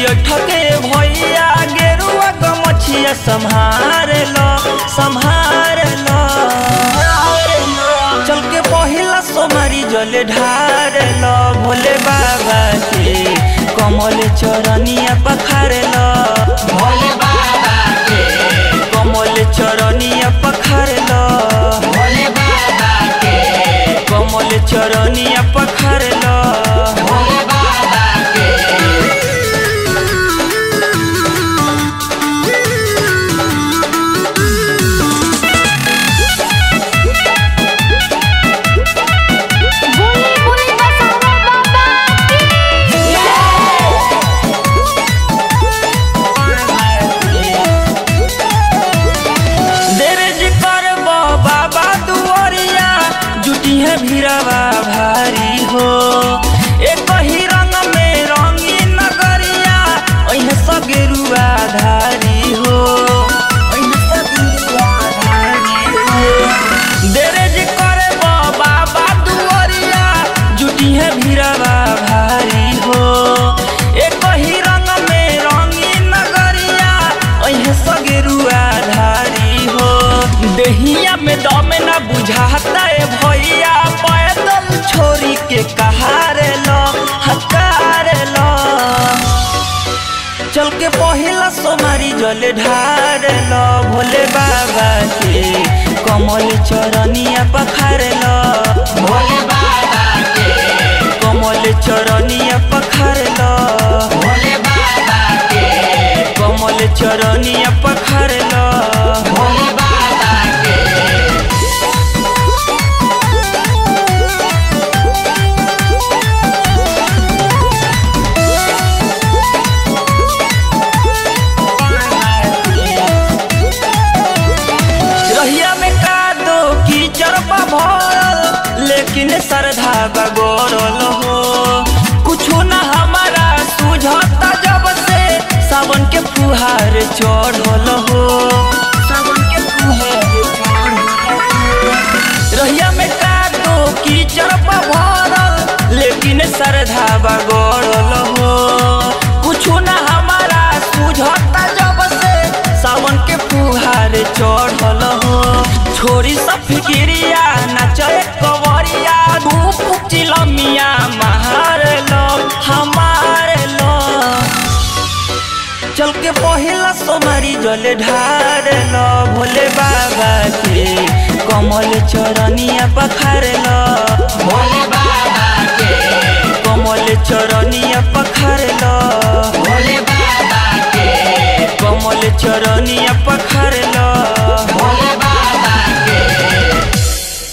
ठके भैया गेरुआ गमछिया संहार लो संहार लो चल के पहिला सोमारी जले ढार लो भोले बाबा के कमल चरनिया पखार लो भोले बाबा के कमल चरनिया पखार लो भोले बाबा के कमल चरनिया पखार लो भोले बाबा के बोले बोले बसावा बाबा देरेज करबो बाबा दुआरिया जुटी है भीरवा भारी हो एक ही रंग में रंगी नगरिया ओहे सगेरुआ धारी हो ओहे सगेरुआ धारी हो देरेज करबो बाबा दुआरिया जुटी है भीरवा भारी हो एक ही रंग में रंगी नगरिया ओहे सगेरुआ धारी हो देहिया में दम ना बुझाता है भैया पैदल छोरी के कहारे लो हकार लो चल के पहिला सोमारी जले ढार लो भोले बाबा के कमल चरनिया पखार लो भोले बाबा के कमल चरनिया पखार लो भोले बाबा के कमल चरनिया पखार लो भोले बाबा के रहिया में का दो कीचड़ बा भरल लेकिन श्रद्धा बगोरल हो कुछो ना हमारा सुझता जब से सावन के फुहार चढ़ल हो सावन के फुहार चढ़ल हो। रहिया में का दो कीचड़ बा भरल लेकिन श्रद्धा बगोरल हो कुछो ना हमारा सुझता जब से सावन के फुहार चढ़ल हो छोरी सब फिकिरिया नचे कवरिया धूप चिलमिया मार लो हमार लो चल के पहिला सोमारी जले ढार लो भोले बाबा के कमल चरनिया पखार लो भोले बाबा के कमल चरनिया पखार लो भोले बाबा के कमल चरनिया पखार